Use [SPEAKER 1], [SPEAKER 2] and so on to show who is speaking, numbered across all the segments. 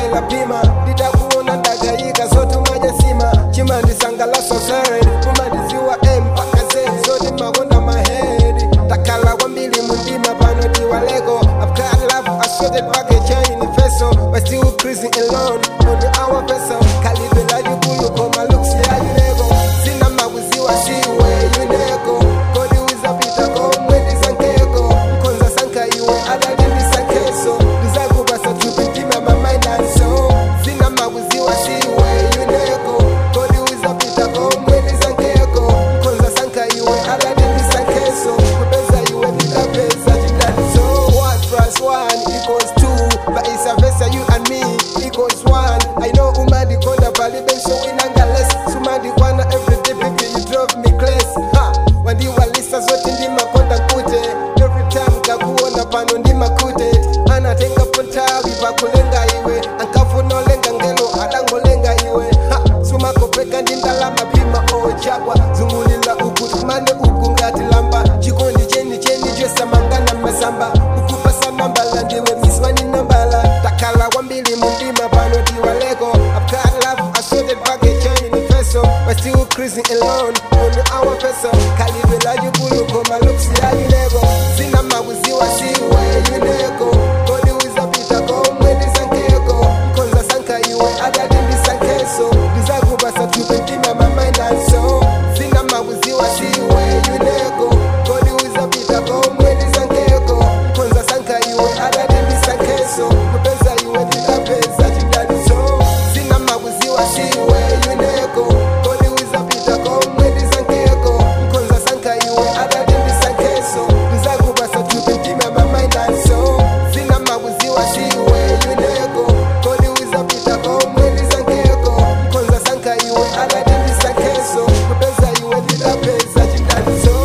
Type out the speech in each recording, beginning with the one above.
[SPEAKER 1] ndabwela pima nditakuona ndakayika zotumaja sima chimandisangalasa zedi kumandiziwa m mpaka z zoti makonda mahedi takhala kwambiri mundima pano tiwaleko I've got love assorted package in vessel but still cruising alone on our vessel kalibe lajikulu koma looks yayileko sina makuziwa siwe yuneko kodi wizapita komwe ndisankeko mkonza sanka iwe adalindisakeso ndizakubasa tupitima mamainanso sina makuziwa siwe yuneko kodi wizapita komwe ndisankeko mkonza sanka iwe adalindisakeso kupeza iwe ndikapeza chidaliso one plus one equals two but it's a versa you and me equals one i know umandikonda palibenso winangaless sumandikwana everyday baby you drove me class ha wandiwalisa zote ndimakonda nkute every time ngakuona pano ndimakute anatenga pontawi pakulenga iwe ankafunolenga ngelo adangolenga iwe ha sumakopeka ndindalama pima ochapwa zungulila uku tumane uku ngati lamba chikondi cheni cheni chosamangana masamba ukupasa nambala ndiwe miswani nambala takhala kwambiri mundima pano tiwaleko I've got love assorted package in vessel but still cruising alone on our vessel kalibe lajikulu koma looks yayileko sina makuziwa siwe yuneko kodi wizapita komwe ndisankeko mkonza sanka iwe adati ndisankeso ndizakubasa tupentima mamaindanso sina makuziwa siwe yuneko kodi wizapita komwe ndisankeko mkonza sanka iwe adati ndisankeso kupeza iwe ndikapeza chidaliso sina makuziwa siwe yuneko kodi wizapita komwe ndisankeko mkonza sanka iwe adati ndisankeso ndizakubasa tupentima mamaindanso sina makuziwa siwe yuneko kodi wizapita komwe ndisankeko mkonza sanka iwe adati ndisankeso kupeza iwe ndikapeza chidaliso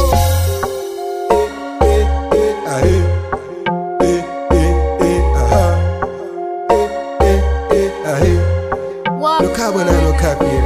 [SPEAKER 1] eh, eh, eh, ahe. Eh, eh, eh, aha. Eh, eh, eh, ahe.
[SPEAKER 2] Walk
[SPEAKER 1] Lokhabwe nalokhaphile